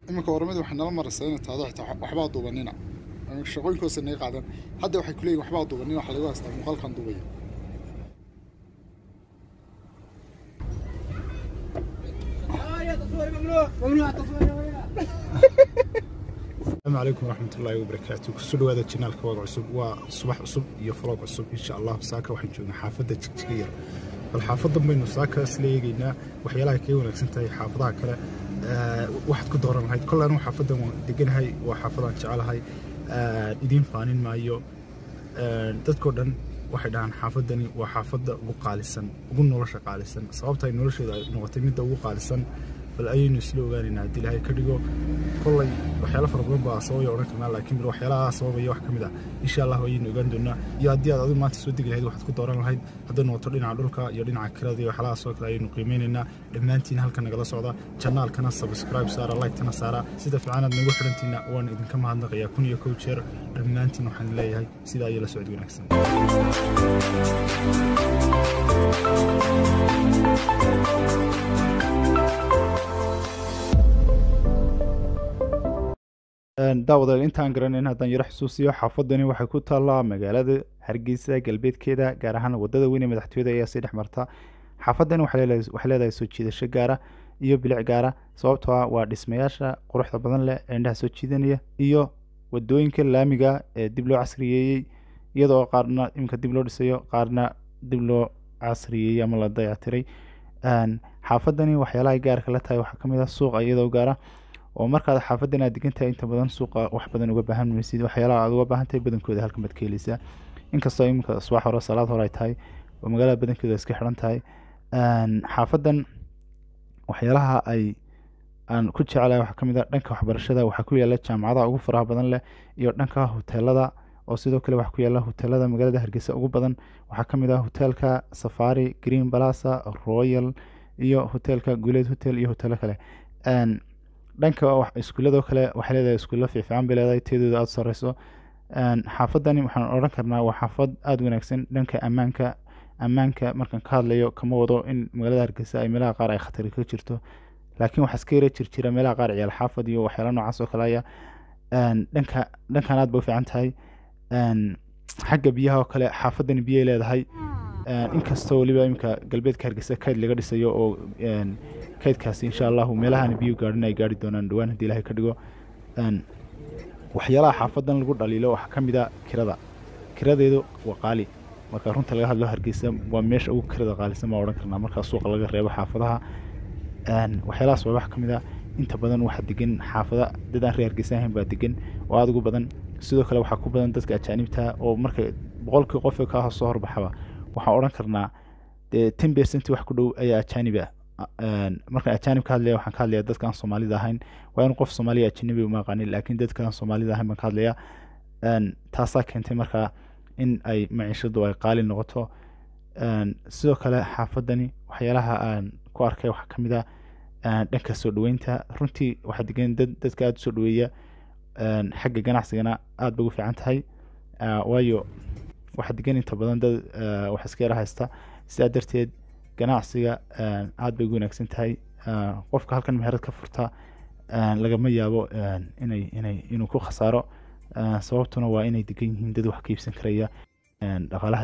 iminka oramadu waxay nala maraysaa inay tahdo xitaa waxbaa duubanina shaqooyinkoosa naga qaadan hadda waxay ku leeyihin waxbaa duubanina waxa lagu haystaa muuqaalkan duubaya السلام عليكم ورحمة الله وبركاته كسر هذا القناة كواق عصب وصباح عصب يفلوق عصب إن شاء الله ساكا وحين جونا حافظة تشكير الحافظة بينو ساكا سليقينا وحيالها كي ونكسنتها حافظها كلا أه واحد كدوران هاي كل أنا حافظة دقن هاي وحافظة جعل هاي أه إدين فانين مايو أه تذكر دن waxay dhahaan xaafadani waa xaafadda ugu qaalisan ugu nolosha qaalisan sababta ay nolosheeda ay noqotay midda ugu qaalisan bal ayaynu isla ogaanaynaa haddii ilaahay ka dhigo kollay waxyaalo fara badan baa sababaya odhan karnaa laakiin bil waxyaalaha sababaya wax ka mid ah insha allah ayaynu ogaan doonaa iyo haddii aad adigu maanta soo degi lahayd waxaad ku dooran lahayd hadday noqoto dhinaca dhulka iyo dhinaca kirada iyo waxyaalahaas oo kale ayaynu qiimeynaynaa dhammaantiin halkan nagala socda janaalkana subscribe saara like-tana saara sida fiicanaad nagu xirantiina waan idinka mahadnaqayaa kun iyo kow jeer dhammaantiin waxaan leeyahay sidaa ayay la socod wanaagsan daawadaal intaan garanayn haddaan yaro xusuusiyo xaafadani waxay ku taallaa magaalada hargeysa galbeedkeeda gaar ahaan wadada weyn ee madaxtooyada ayaa sii dhex marta xaafadani waxay leedahay soo jiidasho gaara iyo bilic gaara sababtoo ah waa dhismayaasha quruxda badan leh ee indhaha soo jiidanaya iyo wadooyinka laamiga ee dib loo casriyeeyey iyadoo qaarna iminka dib loo dhisayo qaarna dib loo casriyeeyey ama la dayactiray xaafadani waxyaalaha gaarka la tahay waxaa kamid ah suuqa iyadoo gaara oo markaad xaafadan aad degan tahay inta badan suuqa wax badan uga baahan maysid waxyaalaha aad uga baahan tahay badankooda halkan baad ka heleysaa inkastoo iminka subax hore salaad hore ay tahay oo magaalada badankooda iska xiran tahay xaafadan waxyaalaha ay aan ku jecelahay waxaa kamid ah dhanka waxbarashada waxaa ku yaala jaamacadaha ugu faraha badan leh iyo dhanka hoteelada oo sidoo kale waxaa ku yaala hoteelada magaalada hargeysa ugu badan waxaa kamid ah hoteelka safari green balasa royal iyo hoteelka guleed hotel iyo hoteelo kale dhanka iskuuladoo kale waxay leedahay iskuulla fiifican bay leedahay teedooda aada sareyso xaafadani waxaan odhan karnaa waa xaafad aada wanaagsan dhanka ammaanka ammaanka markaan ka hadlayo kama wado in magaalada hargeysa ay meelaha qaar ay khatari ka jirto laakiin waxaa iska yara jirjira meelaha qaar ciyaal xaafad iyo waxyaala noocaas oo kale aya dhanka dhankan aad bay u fiican tahay xagga biyaha oo kale xaafadani biyay leedahay inkastoo weliba iminka galbeedka hargeysa kayd laga dhisayo oo kaydkaasi insha allahu meelahan biyo gaadhin ay gaari doonaan dhowaan haddii ilahay ka dhigo waxyaalaha xaafadan lagu dhaliilo waxaa ka mid a kirada kiradeedu waa qaali marka runta laga hadlo hargeysa waa meesha ugu kirada qaalisan baa odhan karnaa markaa suuqa laga reebo xaafadaha waxyaalahaas waa wax ka mid a inta badan waxaa degan xaafada dad aan reer hargeysa ahayn baa degan oo aada ugu badan sidoo kale waxaa ku badan dadka ajaanibta oo marka boqolkii qof ka soo horbaxaba waxaan odhan karnaa dee ten percent wax ku dhow ayaa ajaaniba markaan ajaanib ka hadlaya waxaan ka hadlaya dadka aan soomaalida ahayn waa in qof soomaaliya ajanabi uma aqaanin laakiin dadka aan soomaalida ahayn baan ka hadlaya taasaa keentay markaa in ay maciishadu ay qaali noqoto sidoo kale xaafadani waxyaalaha aan ku arkay waxaa kamid a dhanka soo dhaweynta runtii waxaa degan dad dadka aada usoo dhaweeya xagga ganacsigana aada bay ugu fiican tahay waayo waxaa degan inta badan dad wax iska yara haysta sidaa darteed ganacsiga aada bay ugu wanaagsan tahay qofka halkan meherad ka furta lagama yaabo inay inay inuu ku khasaaro sababtuna waa inay degan yihiin dad wax ka iibsan karaya dhaqaalaha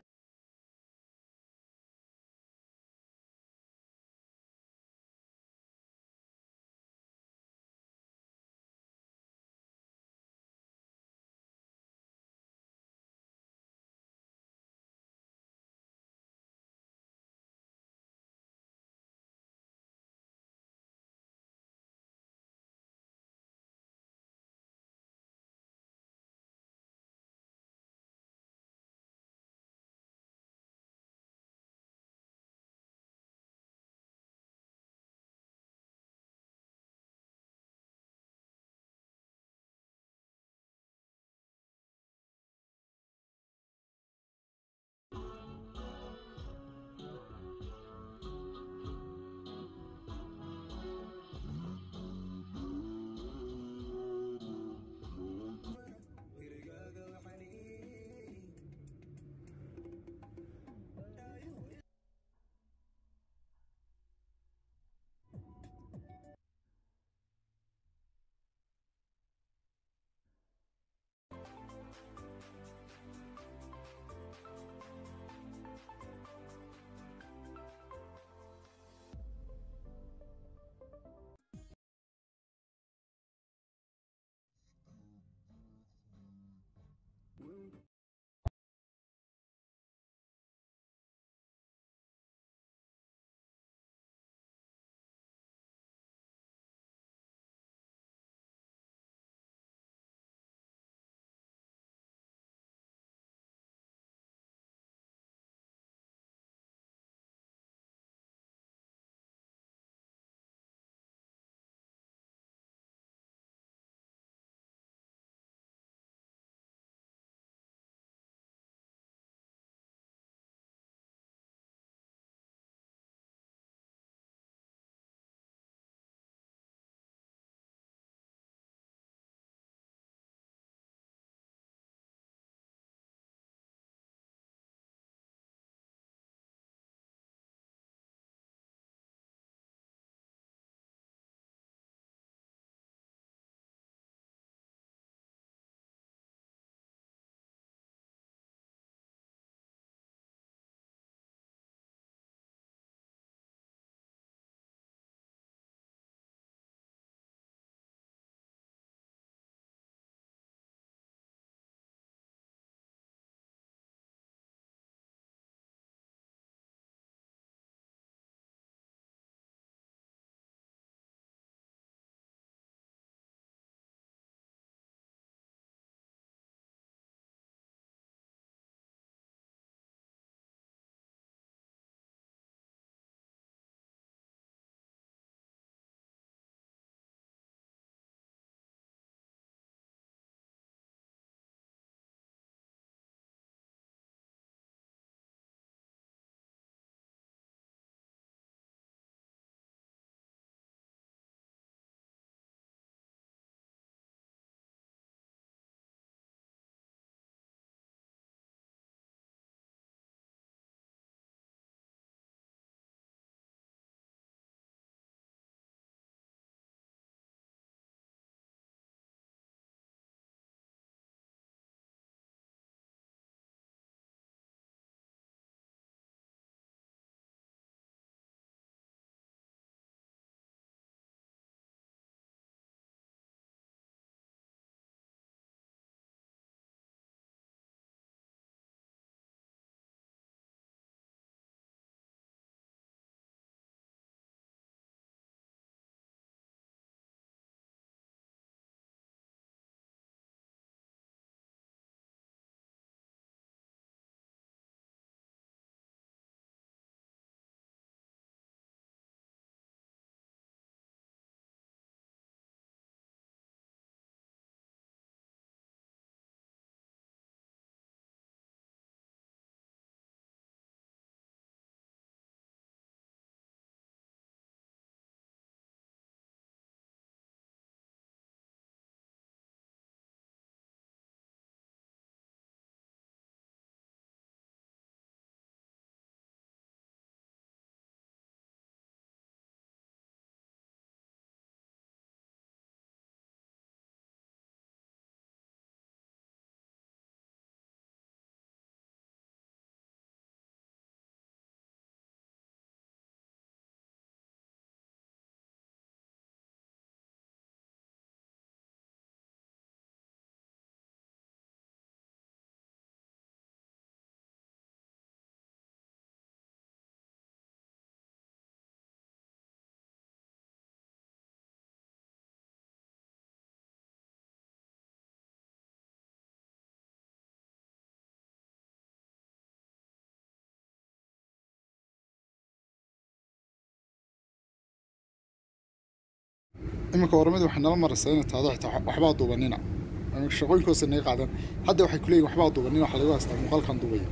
iminka oramadu waxay nala maraysaa inay tahdo xitaa waxbaa duubanina iminka shaqooyinkoosa naga qaadan hadda waxay ku leeyihin waxbaa duubanina waxa lagu haystaa muuqaalkan duubaya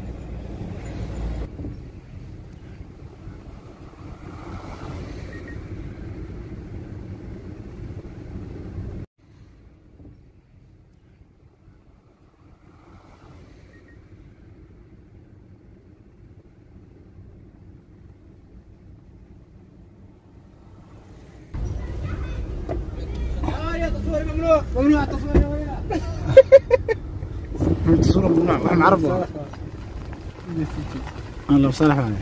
ممنوع التصوير يا ولد التصوير ممنوع واحد معرفه انا لو صالح عليه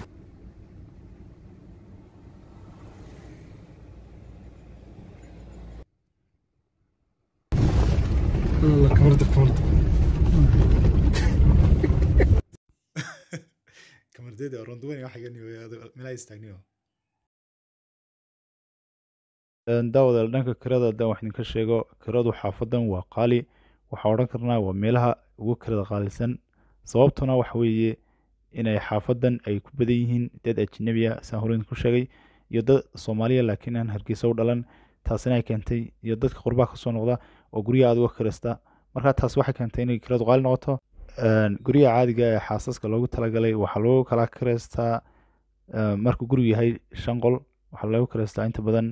والله كبرت كبرت kamardeeda ronduwani waxa gani meelaha istaagniyo daawadaal dhanka kirada haddaan wax idinka sheego kiradu xaafadan waa qaali waxaa odhan karnaa waa meelaha ugu kirada qaalisan sababtuna waxa weeye inay xaafadan ay ku badan yihiin dad ajnabiya saan hore idinku sheegay iyo dad soomaaliya laakiin aan hargeysa u dhalan taasina ay keentay iyo dadka qurbaha kasoo noqda oo guryaha aad uga kirasta marka taas waxay keentay inay kiradu qaali noqoto guryaha caadiga ee xaasaska loogu talagalay waxaa lagu kala kireystaa markuu gurigu yahay shan qol waxaa lagu kireystaa inta badan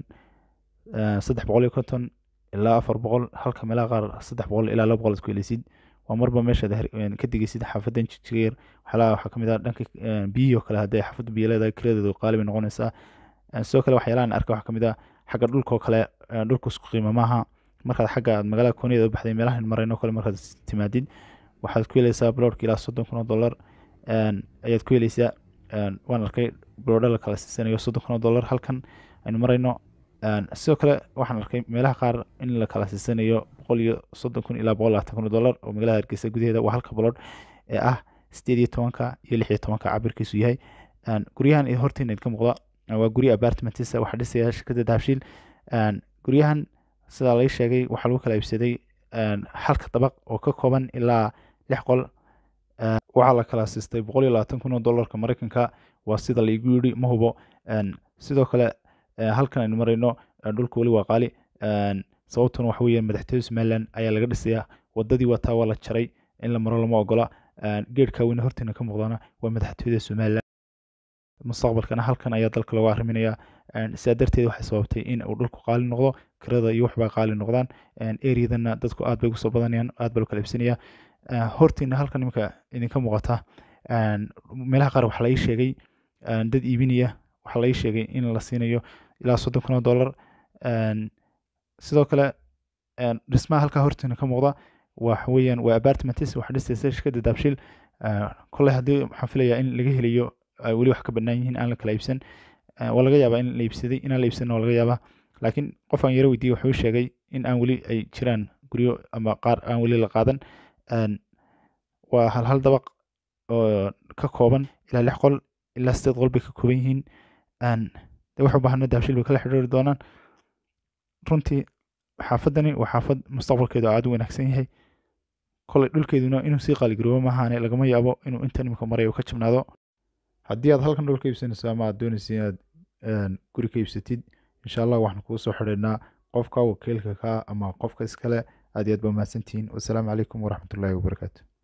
saddex boqol iyo konton ilaa afar boqol halka meelaha qaar saddex boqol ilaa laba boqol isku heleysid waa marba meeshaad ka digeysid xaafadan jijigayar waxyaalaha waxaa kamid ah dhanka biyihii oo kale haddii xaafadda biyo leedahay kiladeedu qaali bay noqonaysaa sidoo kale waxyaalahan arka waxaa kamid ah xagga dhulka oo kale dhulku isku qiimo maaha markaad xagga magaalada kooniyada u baxday meelahan marayno kale markaad timaadid waxaad ku heleysaa bloodka ilaa soddon kun oo dollar ayaad ku heleysaa waan arkay bloodha la kala siisanayo soddon kun oo dollar halkan aynu marayno sidoo kale waxaan arkay meelaha qaar in la kala siisanayo boqol iyo soddon kun ilaa boqol labaatan kun oo dollar oo magaalada hargeysa gudaheeda waa halka blood ee ah sideed iyo tobanka iyo lix iyo tobanka cabirkiisu yahay guryahan hortiina idinka muuqda waa gurya apartmentisa waxaa dhisaya shirkadda dahabshiil guryahan sidaa lai sheegay waxaa lagu kala iibsaday halka dabaq oo ka kooban ilaa lix qol waxaa la kala siistay boqol iyo labaatan kun oo dollarka mareykanka waa sida laigu yidhi ma hubo sidoo kale halkan aynu marayno dhulka weli waa qaali sababtuna waxa weeye madaxtooyada somaliland ayaa laga dhisayaa wadadii wataa waa la jaray in la maro lama ogola geedhka weyne hortiina ka muuqdana waa madaxtooyada somaliland mustaqbalkana halkan ayaa dalka lagu arriminayaa sidaa darteed waxay sababtay in uu dhulku qaali noqdo kirada iyo waxbaa qaali noqdaan eryadana dadku aad bay ugu soo badanayaan aad baa loo kala iibsanaya hortiina halkan iminka idinka muuqata meelaha qaar waxaa la ii sheegay dad iibinaya waxaa la ii sheegay in la siinayo ilaa soddon kun oo dollar sidoo kale dhismaha halkaa hortiina ka muuqda waxa weeyaan waa apartmentis waxa dhisaysa shirkadda daabshiil kolley haddii waxaan filayaa in laga helayo weli wax ka bannaan yihiin aan la kala iibsan waa laga yaabaa in la iibsaday inaan la iibsan waa laga yaabaa laakiin qof aan yaro weydiiyey wuxuu sheegay in aan weli ay jiraan guryo ama qaar aan weli la qaadan waa hal hal dabaq oo ka kooban ilaa lix qol ilaa sideed qol bay ka kooban yihiin de wax u baahana daabshiil bay kala xidhiiri doonaan runtii xaafadani waa xaafad mustaqbalkeedu aad u wanaagsan yahay koley dhulkeeduna inuu sii qaaligaroobo maahaane lagama yaabo inuu intan imika marayo ka jabnaado haddii aad halkan dhul ka iibsanayso ama aad doonaysa inaad guri ka iibsatid insha allah waxaan kugu soo xidhaynaa qofka wakiilka ka ama qofka iskale aad iyo aad ba mahadsantihiin wasalaamu calaykum waraxmatullaahi wabarakaatu